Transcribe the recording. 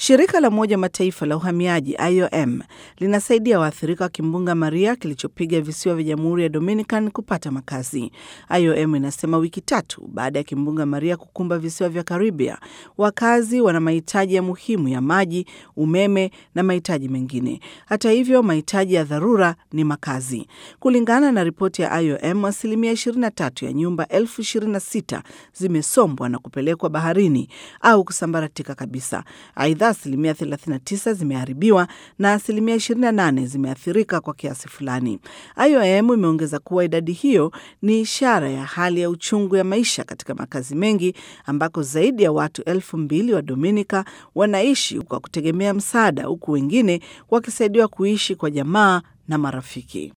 Shirika la Umoja Mataifa la uhamiaji IOM linasaidia waathirika wa kimbunga Maria kilichopiga visiwa vya Jamhuri ya Dominican kupata makazi. IOM inasema wiki tatu baada ya kimbunga Maria kukumba visiwa vya Karibia, wakazi wana mahitaji ya muhimu ya maji, umeme na mahitaji mengine. Hata hivyo, mahitaji ya dharura ni makazi. Kulingana na ripoti ya IOM, asilimia 23 ya nyumba elfu 26 zimesombwa na kupelekwa baharini au kusambaratika kabisa. Aidha, asilimia 39 zimeharibiwa na asilimia 28 zimeathirika kwa kiasi fulani. IOM imeongeza kuwa idadi hiyo ni ishara ya hali ya uchungu ya maisha katika makazi mengi ambako zaidi ya watu elfu mbili wa Dominika wanaishi kwa kutegemea msaada, huku wengine wakisaidiwa kuishi kwa jamaa na marafiki.